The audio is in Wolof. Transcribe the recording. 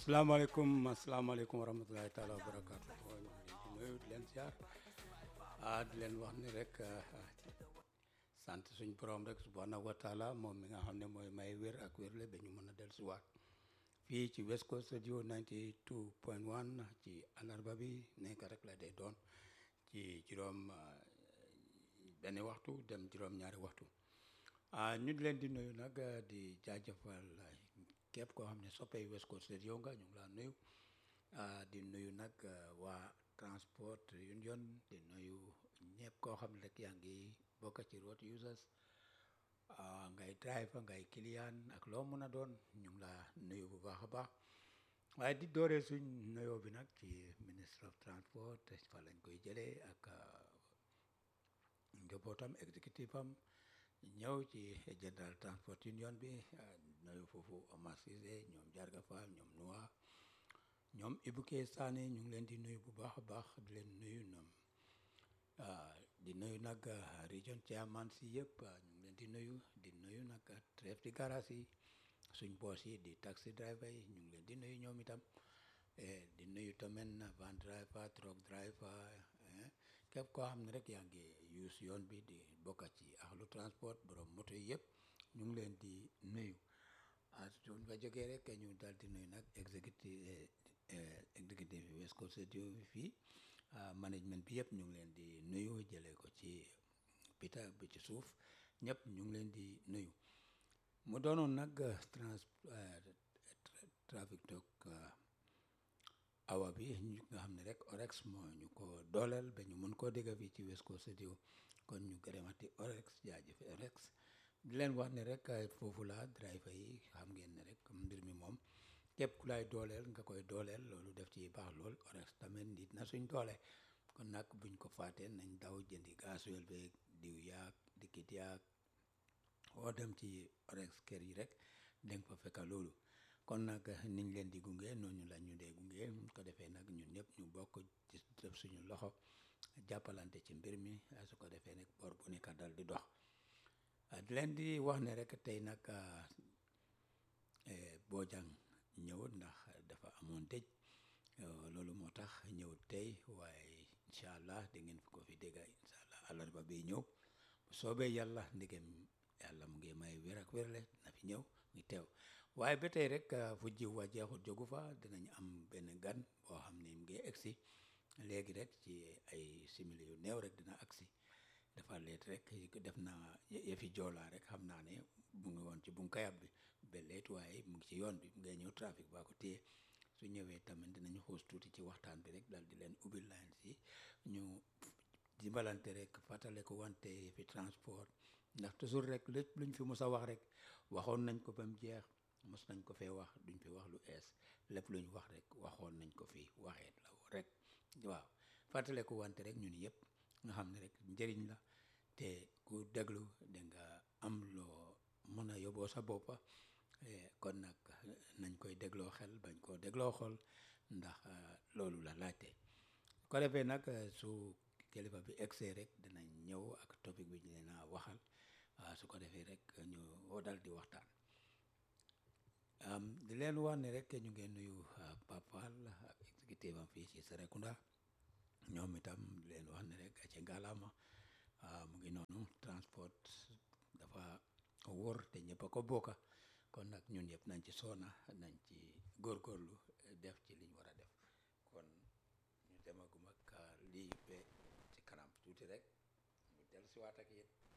asalaamaaleykum asalaamaaleykum wa rahmatulahi taala wa barakaatu ñu ngi leen di nuyu di leen ziar ah di leen wax ni rek sant suñ borom rek subhanahu wa taala moom mi nga xam ne mooy may wér ak wérle ba ñu mën a dellusiwaat fii ci West Coast Radio 92.1 ci àllarba bi nekk rek la day doon ci juróom benn waxtu dem juróom-ñaari waxtu ah ñu di leen di nuyu nag di jaajëfal képp koo xam ne soppee West Coast Radio nga ñu ngi laa nuyu di nuyu nag waa transport union di nuyu ñëpp koo xam ne rek yaa ngi bokk ci road users ngay driver ngay client ak loo mën a doon ñu ngi laa nuyu bu baax a baax waaye di dooree suñ nuyoo bi nag ci ministre of transport fa lañ koy jëlee ak njabootam exécutif am ñëw ci general transport union bi nuyu foofu Omar Cissé ñoom Jarga Fall ñoom Noa ñoom Ibuke Sané ñu ngi leen di nuyu bu baax a baax di leen nuyu ñoom di nuyu nag region chairman si yëpp ñu ngi leen di nuyu di nuyu nag chef di garage yi suñ boos yi di taxi driver yi ñu ngi leen di nuyu ñoom itam di nuyu tamit van driver truck driver képp koo xam ne rek yaa ngi use yoon bi di bokka ci axlu transport borom moto yi yëpp ñu ngi leen di nuyu ah suñ fa jógee rek ñu daal di nuyu nag exécutive exécutive West Coast Radio fii management bi yëpp ñu ngi leen di nuyu jëlee ko ci Peter bi ci suuf ñëpp ñu ngi leen di nuyu mu doonoon nag trans trafic talk awa bi ñu nga xam ne rek orex moo ñu ko dooleel ba ñu mën koo dégg fii ci West Coast Radio kon ñu gërëmati orex jaajëf orex di leen wax ne rek foofu la driver yi xam ngeen ne rek mbir mi moom képp ku lay dooleel nga koy dooleel loolu def ci baax lool orex tamit nit na suñ doole kon nag buñ ko faatee nañ daw jëndi gasoil beeg diw yaag dikkit yaag oo dem ci orex kër yi rek danga fa fekka loolu kon nag niñ leen di gunge noonu la ñu dee gunge ko defee nag ñun ñëpp ñu bokk ci def suñu loxo jàppalante ci mbir mi su ko defee nag bor bu nekk dal di dox di leen di wax ne rek tey nag Bojang ñëwut ndax dafa amoon dëj loolu moo tax ñëwut tey waaye incha allah di ngeen ko fi dégg incha allah àllarba bi ñëw soobee yàlla ndigem yàlla mu ngi may wér ak wérle na fi ñëw ngi teew waaye ba tey rek fu jiw wa jeexut jógu fa dinañ am benn gan boo xam ne mu ngi egsi léegi rek ci ay simili yu néew rek dina agsi dafa leet rek def na yëfi joolaa rek xam naa ne mu ngi woon ci bunkayab bi ba leet waaye mu ngi ci yoon bi mu ngay ñëw trafic baa ko téye su ñëwee tamit dinañu xuus tuuti ci waxtaan bi rek dal di leen ubbi line si ñu dimbalante rek fàttale ko wante fi transport ndax toujours rek lépp luñ fi mos a wax rek waxoon nañ ko ba mu jeex mos nañ ko fee wax duñ fi wax lu ees lépp luñ wax rek waxoon nañ ko fi waxeet la rek waaw fàttale ko wante rek ñun yëpp nga xam ne rek njëriñ la te ku déglu da nga am loo mën a yóbboo sa boppa kon nag nañ koy dégloo xel bañ koo dégloo xol ndax loolu la laajte ko defee nag su kilifa bi egsee rek dinañ ñëw ak topic bi ñu leen a waxal su ko defee rek ñu dal di waxtaan di leen wax ne rek ñu ngeen nuyu Pape Fall ak exécutif am fii ci Serekunda ñoom itam di leen wax ne rek ci ngalaama mu ngi noonu transport dafa wóor te ñëpp a ko bokka kon nag ñun yëpp nañ ci soona nañ ci góorgóorlu def ci liñ war a def kon ñu demagum ak lii be ci kanam tuuti rek ñu dellusiwaat ak yéen